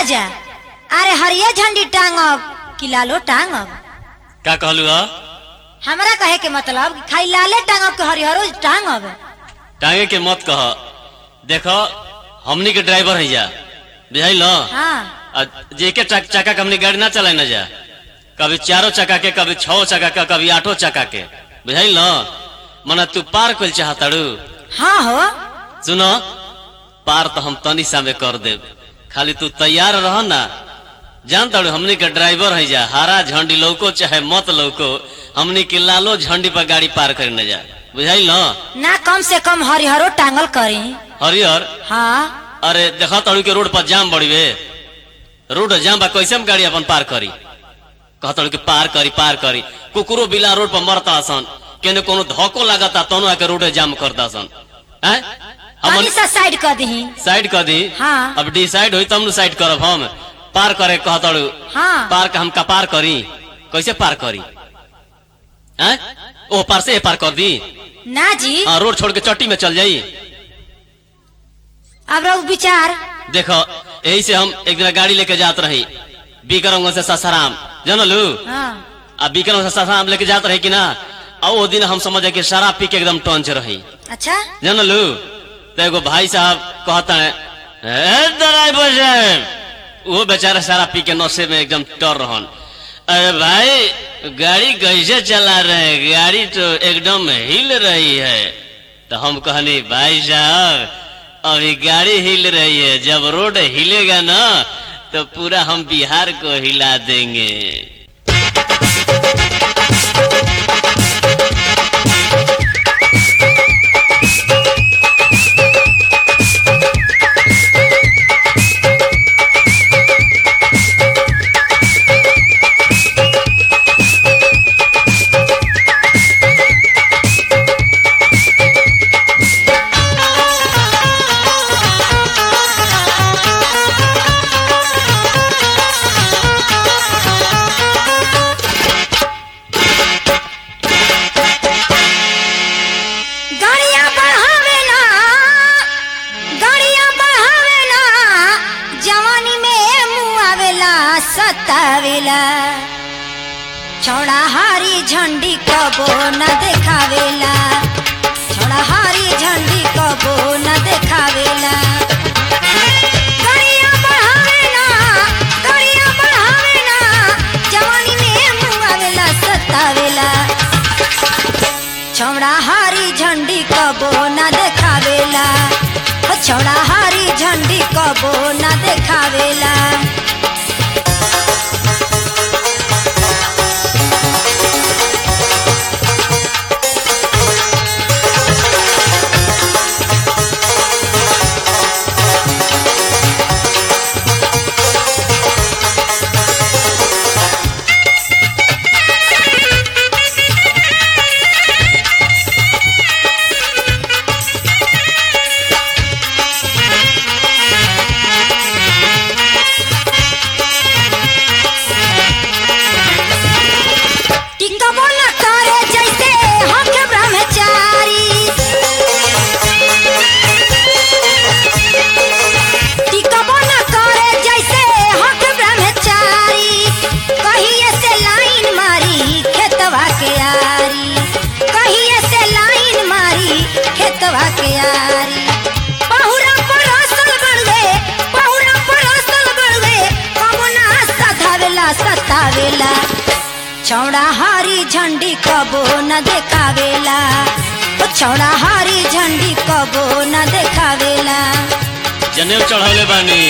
राजा अरे हरिये झंडी टांगब कि लालो टांगब का कहलू ह हमरा कहे के मतलब कि खाली लाले टांगब कि हरिहरो टांगब टांगे के मत कह देखो हमनी के ड्राइवर है जा बुझाइल न? हाँ आ जेके चक, चक्का के हमनी गाड़ी ना चलाए ना जा कभी चारों चक्का के कभी छो चक्का के कभी आठो चक्का के बुझाइल न मना तू पार कइल चाहताड़ू हाँ हो सुनो पार तो हम तनी सा में कर देब खाली तू तैयार रह ना जान ताड़ू हमनी के ड्राइवर है जा हरा झंडी लौको चाहे मत लौको हमनी के लालो झंडी पर गाड़ी पार करे न जा बुझाइल न ना कम से कम हरिहरो टांगल करी हरियर हाँ अरे देखा ताड़ू के रोड पर जाम बड़ी बे रोड जाम बा कैसे हम गाड़ी अपन पार करी कहताड़ू कि पार करी पार करी कुकुरो बिला रोड पर मरता सन केने कोनो धक्को लागता तनो आके रोड जाम करता सन हैं पानी हमन सा साइड कर दही साइड कर दी हाँ। अब डिसाइड होई तब साइड करब हम पार करे कहताड़ू हाँ पार का हम का पार करी कैसे पार करी हैं ओ पार से ए पार कर दी ना जी हाँ रोड छोड़ के चट्टी में चल जाई अब रहो विचार देखो यही से हम एक दिन गाड़ी लेके जात रही बीकरंग से ससाराम जानलू हाँ आ बीकरंग से ससाराम लेके जात रही कि ना आ वो दिन हम समझे कि शराब पी के एकदम टंच रही अच्छा जानलू तो एगो भाई साहब कहता है "ए, ड्राइवर साहब वो बेचारा शराब पी के नशे में एकदम टर रहन अरे भाई गाड़ी कैसे चला रहे हैं गाड़ी तो एकदम हिल रही है तो हम कहनी भाई साहब अभी गाड़ी हिल रही है जब रोड हिलेगा ना तो पूरा हम बिहार को हिला देंगे गाड़िया बढ़ावे ना गाड़िया बढ़ावे ना जवानी में मुँह आवेला सतावेला छोड़ा हारी झंडी कबो न देखावेला छोड़ा हारी झंडी कबो न देखावेला गाड़िया बढ़ावे ना गाड़िया बढ़ावे ना जवानी में मुँह आवेला सतावेला छौड़ा हारी झंडी कबो न देखावेला हो छौड़ा हारी झंडी कबो न देखावेला टिकबो न करे जैसे हम के ब्रह्मचारी टिकबो न करे जैसे हम के ब्रह्मचारी कहिए से लाइन मारी खेतवा के यारी कहिए से लाइन मारी खेतवा के यारी पहुरा पर असल बढ़वे पहुरा पर असल बढ़वे कबो ना सधावेला सतावेला छौड़ा हारी झंडी कबो न देखावेला ओ छौड़ा हारी झंडी कबो न देखावेला जनेऊ चढ़ौले बानी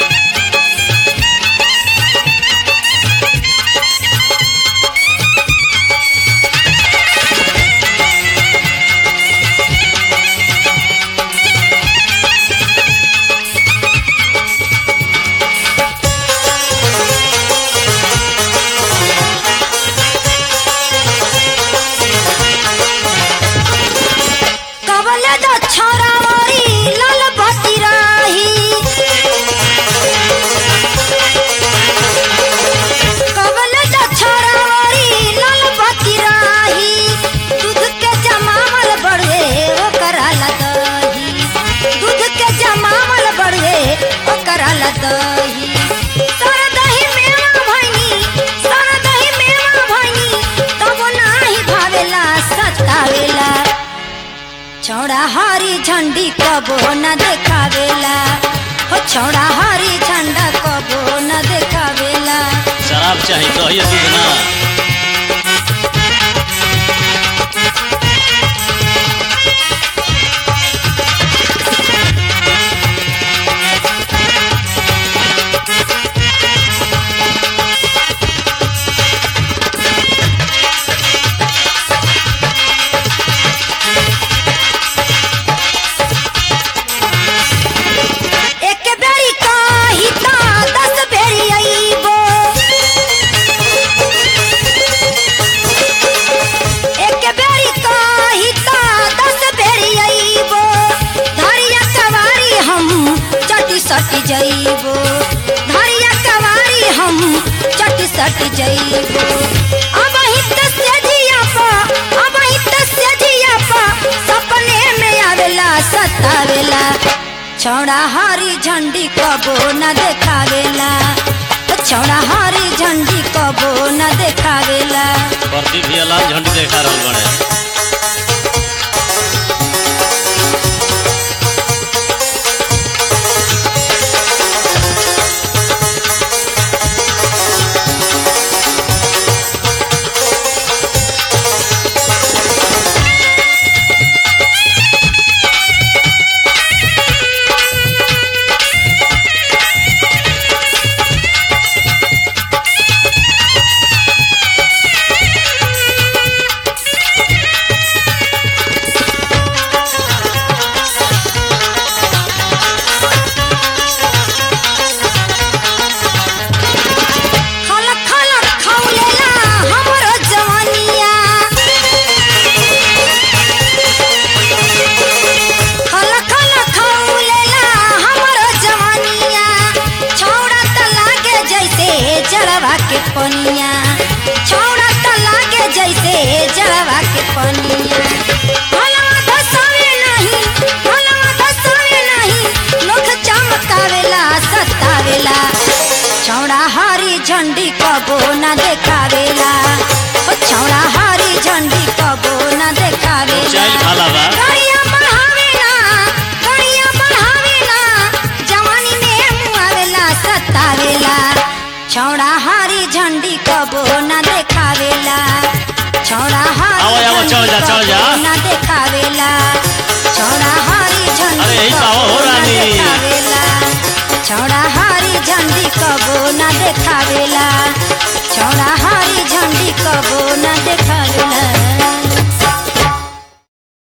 कबले दो छोरावरी लाल बती राही कबले दो छोरावरी लाल बती राही दूध के जमावल बढ़े ओ कराला दही दूध के जमावल बढ़े ओ कराला दही कबो न देखावेला हो छौड़ा हरी झंडा कबो न देखावेला शराब चाहिए कहिए दूध ना एक बेरी कही त दस बेरी अइबो एक बेरी कही त दस बेरी अइबो धरिया कवारी हम चटी सटी जइबो धरिया कवारी हम चटी सटी जइबो अब ही तस्य जिया पा अब ही तस्य जिया पा सपने में आवेला सतावेला छौड़ा हरी झंडी कबो न देखावेला छौड़ा हरी झंडी कबो न देखावेला प्रति भी लाल झंडी देखा रहल बड़े खलक खलक खौलेला हमरो जवानिया खलक खलक खौलेला हमरो जवानिया छौड़ा त लागे जैसे जड़वा के पनिया छौड़ा त लागे जैसे जड़वा के पनिया भलवा धसावे नहीं भलवा धसावे नहीं लोग चमकावेला सतावेला छौड़ा हरी झंडी कबो न देखावेला ओ छौड़ा हरी झंडी कबो न देखावेला चाइल खाला बा गड़िया बढ़ावेला गड़िया बढ़ावेला जवानी में मुआवेला सतावेला छौड़ा हरी झंडी कबो न देखावेला छौड़ा हरी आओ, आओ, चढ़ जा, चढ़ जा। कबो न देखावेला छौड़ा हरी झंडी अरे, यही तो आओ, हो कबो न रानी। देखावेला छौड़ा हरी झंडी कबो न देखावेला